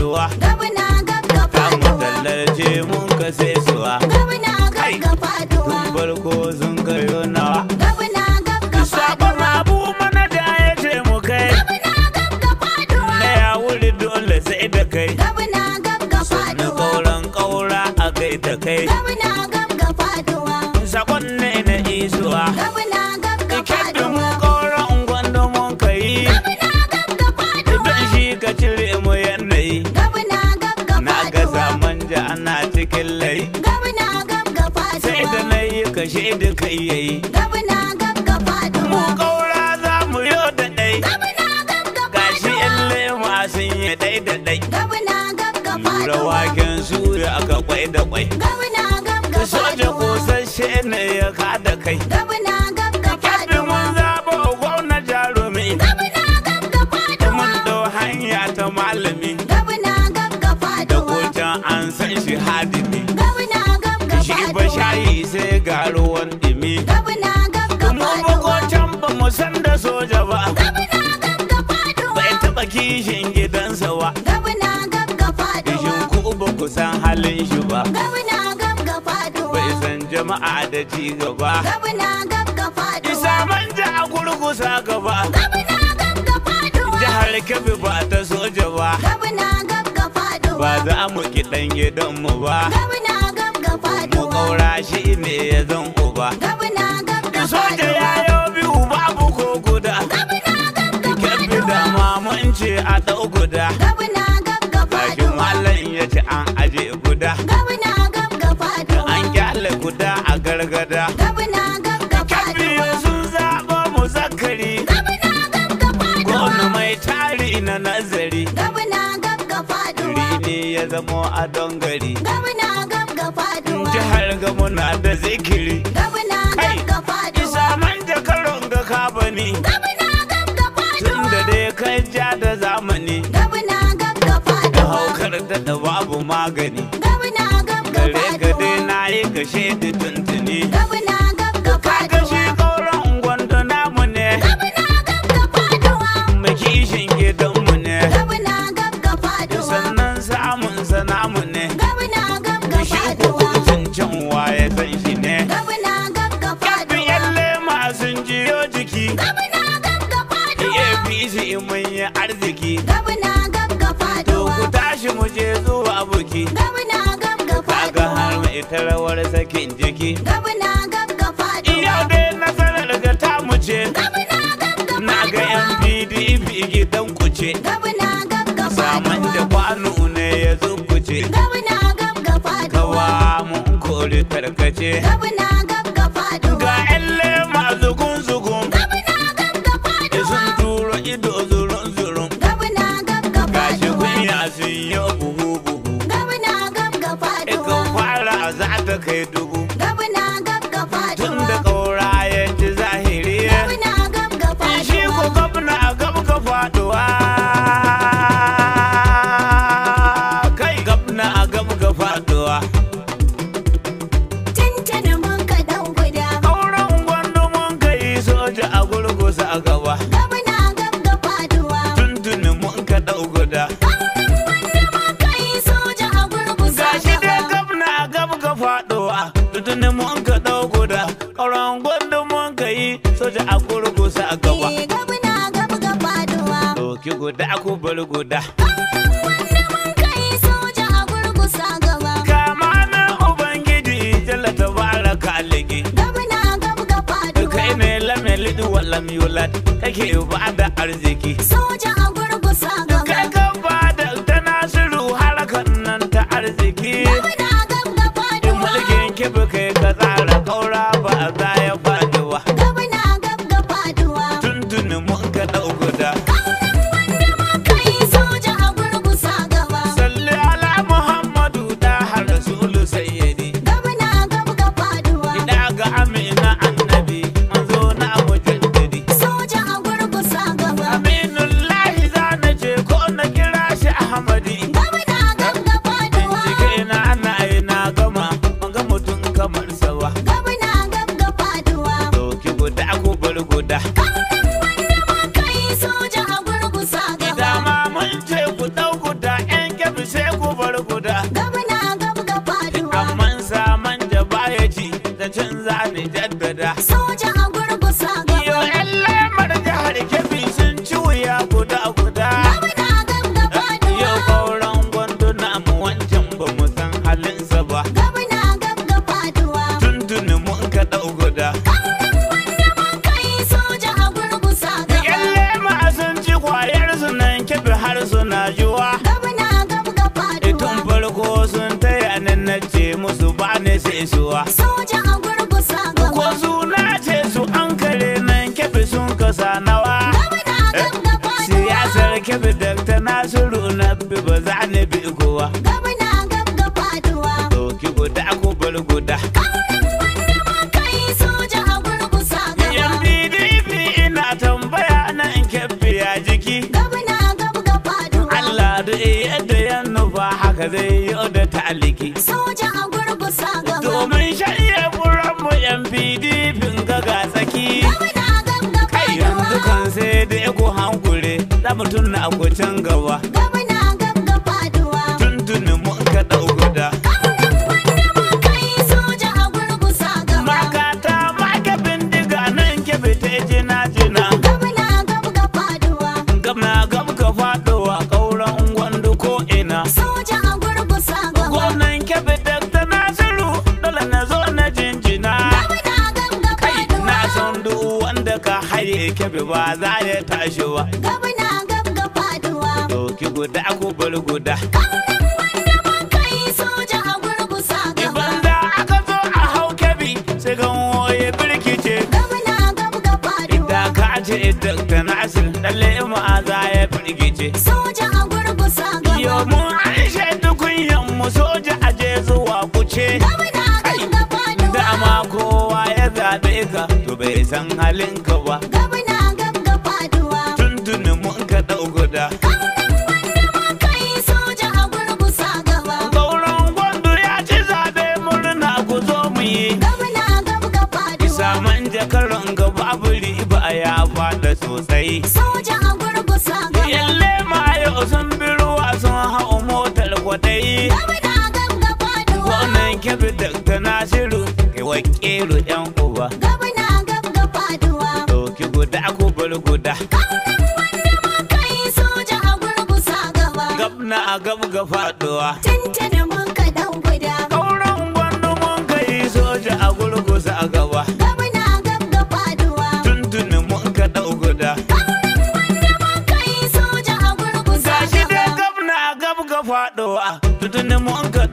suwa Gabna gagga ta mu faduwa. tallarce mun ka sai suwa Gabna gagga faduwa. tun farko sun kayo nawa Gabna gagga sabon faduwa. abu mana da ya ce mu kai Gabna gagga faduwa. na ya wuri dole sai da kai Gabna gagga na faduwa. kauran kaura a kai ta kai Gabna gagga faduwa. sakon ne na isuwa Gabna gagga Kyan mu faduwa. kauran gwanda mun kai Gabna gagga faduwa. don shi ka cire mu yanayi Gabna gagga na ga faduwa. zaman ja ana cikin lai Gabna gagga sai da faduwa. na yi kashe da kai yayi Gabna gagga mu faduwa. kaura za mu yo da ɗai Gabna gagga gashi yan faduwa. lema sun yi ɗai da ɗai Gabna gagga lura faduwa. waken suya aka kwai da kwai Gabna gagga soja faduwa. kosasshe ne ya kada kai Gabna gagga kafin mun faduwa. zaɓa gwamna jarumi Gabna gagga mun faduwa. ɗau hanya ta malami Gabna gagga da faduwa. kocan an san shi hadimi Gabna gagga shi ba faduwa. shayi sai ga ruwan ɗimi Gabna gagga mu faduwa. makocan ba mu san da soja ba Gabna gagga faduwa. bai taɓa kishin gidansa ba Gabna gagga faduwa. kishin ku ba ku san halin shi ba Gabna gagga faduwa. bai san jama'a da ci gaba Gabna gagga faduwa. isa manja a gurgusa gaba Gabna gagga faduwa. jihar kebbi ba ta soja ba Gabna gagga faduwa. ba za mu ki ɗan gidanmu ba Gabna gagga mu faduwa. ƙaura shi ne ya zan uba Gabna gagga soja ya faduwa. yau biyu babu ko guda Gabna gagga kebbi da faduwa. mamun ce a ɗau guda Gabna gagga Gashi faduwa. malam ya ce an aje guda Gabna gagga faduwa. an kyale guda a gargada Gabna gagga kabiyo faduwa. sun zaɓa mu zakari Gabna gagga gwamna faduwa. mai tari na nazari Gabna gagga faduwa. rini ya zamo a don gari Gabna gagga faduwa. jihar ga muna da zikiri Gabna kai gagga faduwa. isa man jakaron ga kabani Gabna gagga tun faduwa. da dai kai ja da zamani Gabna gagga da faduwa. haukar da da babu magani Gabna gagga gare ka dai faduwa. na yi kashe da tuntuni Gabna gagga kaga shi faduwa. kauran gwando namu ne Gabna gagga faduwa. mai kishin gidanmu ne Gabna gagga faduwa. sannan samun sanamu ne Gabna gagga shi faduwa. kukucin can waye san shi ne Gabna gagga kafin faduwa. yalle masu jiyo jiki Gabna gagga faduwa. apc mun yi arziki Gabna gagga to faduwa. ku tashi mu je zuwa buki Gabna gagga kaga har faduwa. mai ita rawar sakin jiki Gabna gagga faduwa. yau dai nasarar ga ta mu ce Gabna gagga na ga yan faduwa. pdp gidan ku ce Gabna gagga saman da faduwa. kwano ne ya zubuce Gabna gagga faduwa. kawa mun kori tarkace Gabna gagga faduwa. ga yan lema zugun zugun Gabna gagga da sun faduwa. turo ido zurun zurun Gabna gagga gashi faduwa. kunya sun yi buhu buhu Gabna gagga ikan faduwa. fara za ta kai dubu Gabna gagga tun da faduwa. kaura ya ci zahiri Gabna gagga shi ko faduwa. gwamna a gab ka faduwa kai gwamna a gab ka faduwa Tintini mun ka dan guda. kauran gwando mun kai soja a gurgusa a gaba Gabna gagga faduwa. tuntuni mun ka dau guda Kauran wanda mun kai soja a gurgusa gashi dai gaba. gwamna a gab ka faduwa tuntuni mun ka dau guda kauran gwando mun kai soja a gurgusa a gaba Eh, Gabna gagga faduwa. Doki guda ku bar guda Kauran wanda mun kai soja a gurgusa gaba. kama na ubangiji jalla tabaraka aliki Gabna gagga faduwa. kai ne lame lidu wallam yulad kake ba da arziki Soja a gurgusa gaba. kai ka ba da ta nasiru harakan nan ta arziki Gabna gagga faduwa. mulkin kibi kai ka tsara kaura ba za ya faduwa Gabna gagga faduwa. tuntuni mun ka dau guda Kauran wanda mun kai soja a gurgusa gaba. salli ala muhammadu da har rasulu sayyidi Gabna gagga faduwa. ida ga amina annabi manzo na mujaddidi Soja a gurgusa gaba. aminullahi zancen zane jaddada soja a gurgusa Yo gaba ƴan lamar jihar Kebbi sun ci wuya guda guda gwamna ganga Yau faduwa kauran gwanduna mu wancan ba mu san halinsa ba gwamna ganga faduwa Tuntuni mun ka ɗau guda wanda mun kai soja a gurgusa Ƴan gaba lema sun ci kwayar su nan Kebbi har suna juwa gwamna ganga Tun faduwa farko sun taya nan na ce musu ba ne sai suwa soja a gurgusa Ko gaba suna ce su an kare nan Kebbi sun kasa nawa gwamna ganga faduwa Siyasar Kebbi Dr. Nasiru na bi ba za ni bi kowa gwamna ganga faduwa Doki guda ko bar guda wanda mun kai soja a gurgusa Yan gaba PDP ina tambaya nan Kebbi ya jiki gwamna ganga faduwa Allah da yadda ya nufa haka zai yi da taliki soja a gurgusa gaba Domin shanye mu yan PDP ga tsaki gwamna ganga Kai yanzu faduwa kan sai da ku hankure za mu tunna a can gaba gwamna ganga faduwa Tuntuni mun ka ɗau guda wanda mun kai soja a gurgusa gaba Makata make bindiga nan kebe ta jina jina gwamna ganga faduwa Gamna gam ka faɗowa ƙauran gwandu ko ina soja a gurgusa gaba Gwamnan kebe Dr. Nasiru dole na zo na jinjina gwamna ganga Kai na faduwa san duk wanda ka haye kebe ba za ya tashi ba gwamna ganga faduwa Doki guda ko bar guda wanda mun kai soja a gurgusa gaba Iban da aka zo a hau kebi sai gan waye birkice gwamna ganga faduwa Da ka ce Dr. Nasir lalle ma'aza ya firgice soja a gurgusa Yo gaba mun aishe tukunyan mu soja aje zuwa kuce gwamna ganga faduwa Dama kowa ya zaɓe ka to bai san halinka ba gwamna ganga faduwa Tuntuni mun ka ɗau guda wanda mun kai soja a gurgusa gaba Gauron gwandu ya ci zaɓe murna ku zo mu yi gwamna ganga faduwa Isa man jakaran gaba buri ba ya faɗa sosai soja a gurgusa gaba Yalle ma yau sun bi ruwa sun hau motar kwaɗayi gwamna ganga faduwa Wannan kebe Dr. Nasiru kai wa ƙero ƴan uba gwamna ganga faduwa Ɗauki guda ko bar guda wanda mun kai soja a gurgusa gaba Gabna a gab ga faɗuwa tuntuni mun ka dan guda Kauran gwandu mun kai soja a gurgusa a gaba gwamna ganga faduwa Tuntuni mun ka ɗau guda wanda mun kai soja a gurgusa Gashi dai gaba gabna a gab ga faɗuwa Tuntuni mun ka